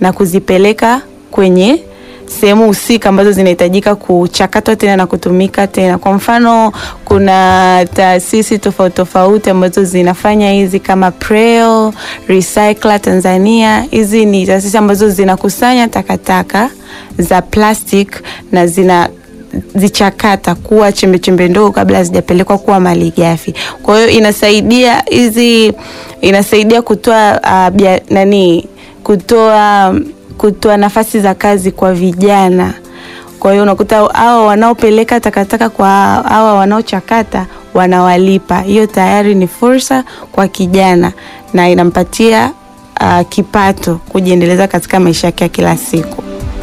na kuzipeleka kwenye sehemu husika ambazo zinahitajika kuchakatwa tena na kutumika tena. Kwa mfano, kuna taasisi tofauti tofauti ambazo zinafanya hizi kama Preo, Recycler Tanzania. Hizi ni taasisi ambazo zinakusanya takataka za plastic na zina zichakata kuwa chembe chembe ndogo kabla hazijapelekwa kuwa malighafi. Kwa hiyo inasaidia hizi inasaidia kutoa uh, bia, nani kutoa kutoa nafasi za kazi kwa vijana. Kwa hiyo unakuta hao wanaopeleka takataka kwa hawa wanaochakata wanawalipa. Hiyo tayari ni fursa kwa kijana na inampatia uh, kipato kujiendeleza katika maisha yake ya kila siku.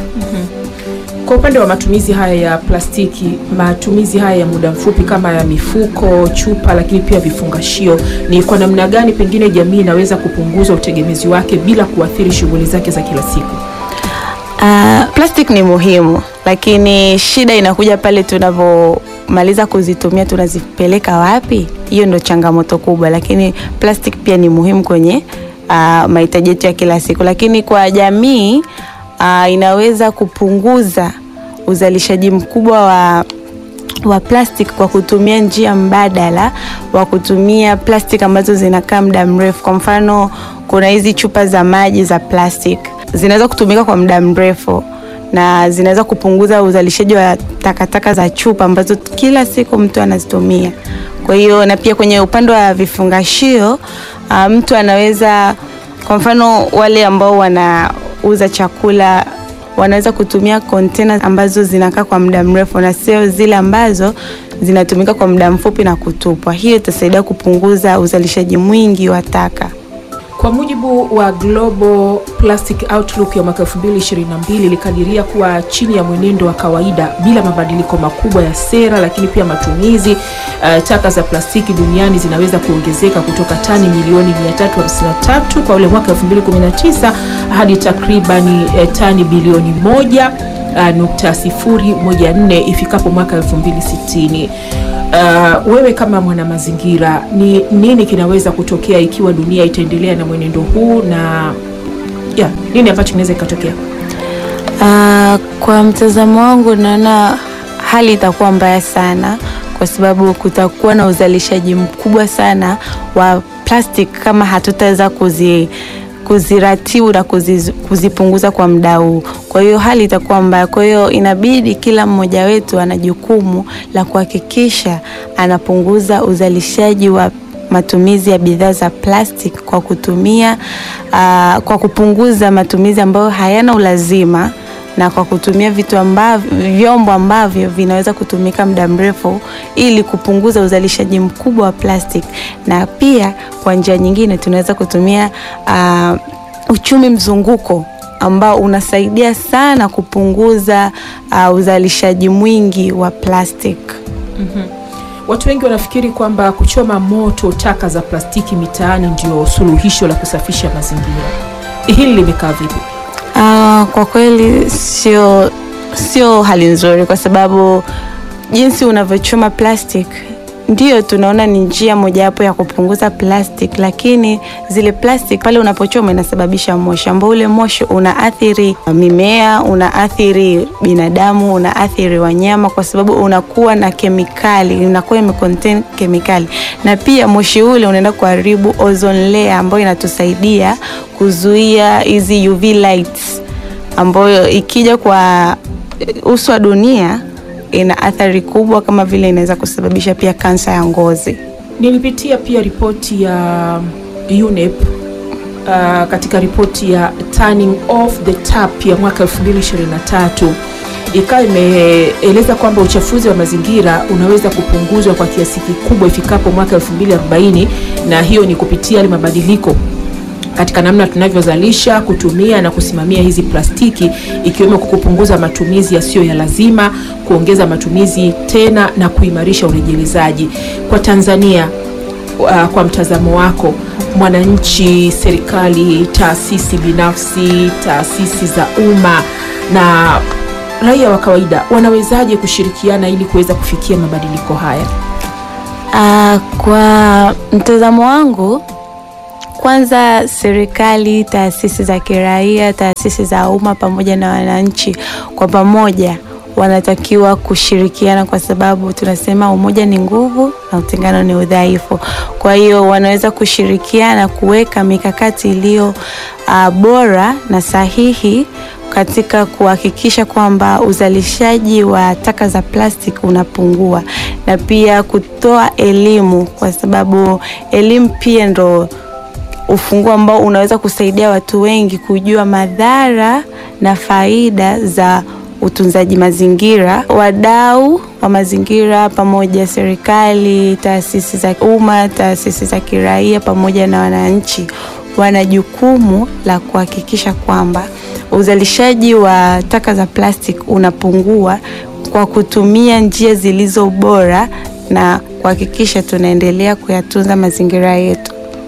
Kwa upande wa matumizi haya ya plastiki, matumizi haya ya muda mfupi kama ya mifuko, chupa, lakini pia vifungashio, ni kwa namna gani pengine jamii inaweza kupunguza utegemezi wake bila kuathiri shughuli zake za kila siku? Uh, plastic ni muhimu, lakini shida inakuja pale tunavyomaliza kuzitumia, tunazipeleka wapi? Hiyo ndo changamoto kubwa, lakini plastic pia ni muhimu kwenye uh, mahitaji yetu ya kila siku, lakini kwa jamii uh, inaweza kupunguza uzalishaji mkubwa wa wa plastic kwa kutumia njia mbadala wa kutumia plastic ambazo zinakaa muda mrefu. Kwa mfano, kuna hizi chupa za maji za plastic zinaweza kutumika kwa muda mrefu na zinaweza kupunguza uzalishaji wa takataka za chupa ambazo kila siku mtu anazitumia. Kwa hiyo na pia kwenye upande wa vifungashio uh, mtu anaweza kwa mfano wale ambao wanauza chakula wanaweza kutumia container ambazo zinakaa kwa muda mrefu na sio zile ambazo zinatumika kwa muda mfupi na kutupwa. Hiyo itasaidia kupunguza uzalishaji mwingi wa taka. Kwa mujibu wa Global Plastic Outlook ya mwaka 2022 ilikadiria kuwa chini ya mwenendo wa kawaida bila mabadiliko makubwa ya sera, lakini pia matumizi, uh, taka za plastiki duniani zinaweza kuongezeka kutoka tani milioni 353 kwa ule mwaka 2019 hadi takribani uh, tani bilioni moja uh, nukta sifuri moja nne ifikapo mwaka 2060. Uh, wewe kama mwanamazingira, ni nini kinaweza kutokea ikiwa dunia itaendelea na mwenendo huu na ya, nini ambacho kinaweza kikatokea? Uh, kwa mtazamo wangu naona hali itakuwa mbaya sana kwa sababu kutakuwa na uzalishaji mkubwa sana wa plastic kama hatutaweza kuzi kuziratibu na kuziz, kuzipunguza kwa muda huu. Kwa hiyo hali itakuwa mbaya. Kwa hiyo inabidi kila mmoja wetu ana jukumu la kuhakikisha anapunguza uzalishaji wa matumizi ya bidhaa za plastic kwa kutumia uh, kwa kupunguza matumizi ambayo hayana ulazima na kwa kutumia vitu ambavyo vyombo ambavyo vinaweza kutumika muda mrefu ili kupunguza uzalishaji mkubwa wa plastic, na pia kwa njia nyingine tunaweza kutumia uh, uchumi mzunguko ambao unasaidia sana kupunguza uh, uzalishaji mwingi wa plastic. mm-hmm. Watu wengi wanafikiri kwamba kuchoma moto taka za plastiki mitaani ndio suluhisho la kusafisha mazingira. Hili limekaa vipi? Uh, kwa kweli sio sio hali nzuri, kwa sababu jinsi unavyochoma plastic ndio tunaona ni njia mojawapo ya kupunguza plastic, lakini zile plastic pale unapochoma inasababisha moshi ambao ule moshi unaathiri mimea, unaathiri binadamu, unaathiri wanyama, kwa sababu unakuwa na kemikali, unakuwa imecontain kemikali, na pia moshi ule unaenda kuharibu ozone layer ambayo inatusaidia kuzuia hizi UV lights ambayo ikija kwa uso wa dunia ina athari kubwa, kama vile inaweza kusababisha pia kansa ya ngozi. Nilipitia pia ripoti ya UNEP uh, katika ripoti ya Turning Off the Tap ya mwaka 2023 ikawa imeeleza kwamba uchafuzi wa mazingira unaweza kupunguzwa kwa kiasi kikubwa ifikapo mwaka 2040 na hiyo ni kupitia yale mabadiliko katika namna tunavyozalisha, kutumia na kusimamia hizi plastiki, ikiwemo kupunguza matumizi yasiyo ya lazima, kuongeza matumizi tena na kuimarisha urejelezaji. Kwa Tanzania, uh, kwa mtazamo wako, mwananchi, serikali, taasisi binafsi, taasisi za umma na raia wa kawaida wanawezaje kushirikiana ili kuweza kufikia mabadiliko haya? Uh, kwa mtazamo wangu Kwanza, serikali, taasisi za kiraia, taasisi za umma pamoja na wananchi kwa pamoja wanatakiwa kushirikiana, kwa sababu tunasema umoja ni nguvu na utengano ni udhaifu. Kwa hiyo wanaweza kushirikiana kuweka mikakati iliyo uh, bora na sahihi katika kuhakikisha kwamba uzalishaji wa taka za plastiki unapungua na pia kutoa elimu, kwa sababu elimu pia ndo ufunguo ambao unaweza kusaidia watu wengi kujua madhara na faida za utunzaji mazingira. Wadau wa mazingira pamoja, serikali, taasisi za umma, taasisi za kiraia pamoja na wananchi wana jukumu la kuhakikisha kwamba uzalishaji wa taka za plastiki unapungua kwa kutumia njia zilizo bora na kuhakikisha tunaendelea kuyatunza mazingira yetu.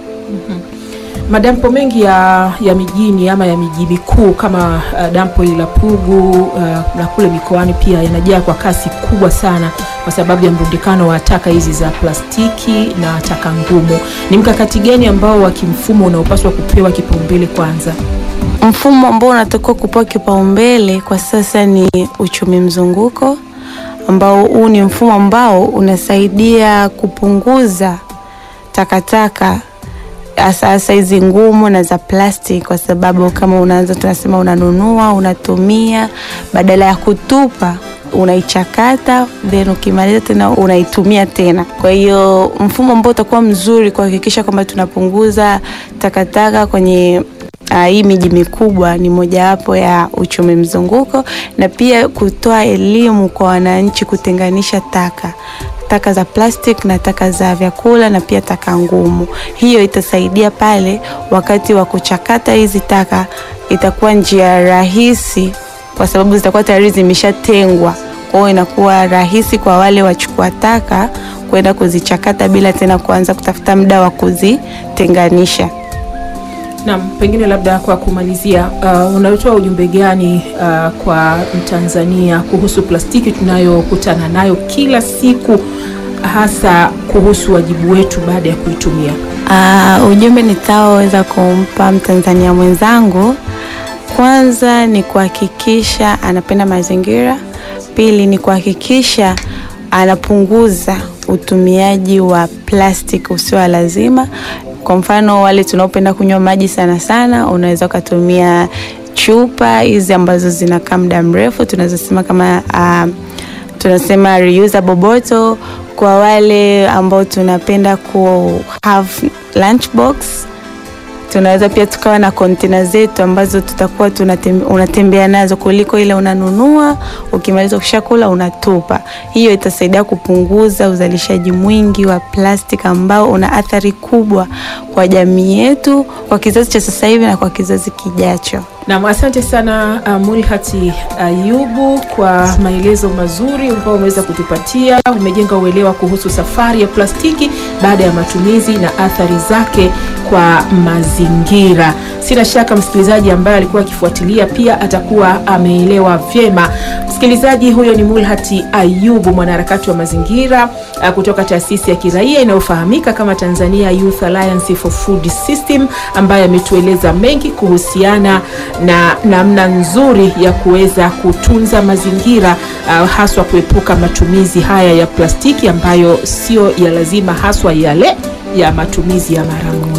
Madampo mengi ya, ya mijini ama ya miji mikuu kama uh, dampo hili la Pugu uh, na kule mikoani pia yanajaa kwa kasi kubwa sana kwa sababu ya mrundikano wa taka hizi za plastiki na taka ngumu. Ni mkakati gani ambao wa kimfumo unaopaswa kupewa kipaumbele kwanza? Mfumo ambao unatakiwa kupewa kipaumbele kwa sasa ni uchumi mzunguko, ambao huu ni mfumo ambao unasaidia kupunguza takataka hasa hasa hizi ngumu na za plastic, kwa sababu kama unaanza, tunasema unanunua, unatumia, badala ya kutupa unaichakata then ukimaliza tena unaitumia tena. Kwa hiyo mfumo ambao utakuwa mzuri kuhakikisha kwamba tunapunguza takataka kwenye uh, hii miji mikubwa ni mojawapo ya uchumi mzunguko, na pia kutoa elimu kwa wananchi kutenganisha taka taka za plastic na taka za vyakula na pia taka ngumu. Hiyo itasaidia pale wakati wa kuchakata hizi taka, itakuwa njia rahisi kwa sababu zitakuwa tayari zimeshatengwa. Kwa hiyo inakuwa rahisi kwa wale wachukua taka kwenda kuzichakata bila tena kuanza kutafuta muda wa kuzitenganisha. Naam, pengine labda kwa kumalizia, uh, unatoa ujumbe gani uh, kwa Mtanzania kuhusu plastiki tunayokutana nayo kila siku, hasa kuhusu wajibu wetu baada ya kuitumia? Uh, ujumbe nitaoweza kumpa Mtanzania mwenzangu, kwanza ni kuhakikisha anapenda mazingira, pili ni kuhakikisha anapunguza utumiaji wa plastiki usio lazima. Kwa mfano wale tunaopenda kunywa maji sana sana, unaweza ukatumia chupa hizi ambazo zinakaa muda mrefu, tunazosema kama uh, tunasema reusable bottle. Kwa wale ambao tunapenda ku have lunchbox, tunaweza pia tukawa na kontena zetu ambazo tutakuwa unatembea nazo kuliko ile unanunua, ukimaliza ukishakula unatupa. Hiyo itasaidia kupunguza uzalishaji mwingi wa plastiki ambao una athari kubwa kwa jamii yetu, kwa kizazi cha sasa hivi na kwa kizazi kijacho. Naam, asante sana uh, Mulhati Ayubu uh, kwa maelezo mazuri ambayo umeweza kutupatia. Umejenga uelewa kuhusu safari ya plastiki baada ya matumizi na athari zake kwa mazingira. Sina shaka msikilizaji ambaye alikuwa akifuatilia pia atakuwa ameelewa vyema. Msikilizaji, huyo ni Mulhati Ayubu, mwanaharakati wa mazingira uh, kutoka taasisi ya kiraia inayofahamika kama Tanzania Youth Alliance for Food System, ambaye ametueleza mengi kuhusiana na namna nzuri ya kuweza kutunza mazingira uh, haswa kuepuka matumizi haya ya plastiki ambayo sio ya lazima, haswa yale ya matumizi ya mara moja.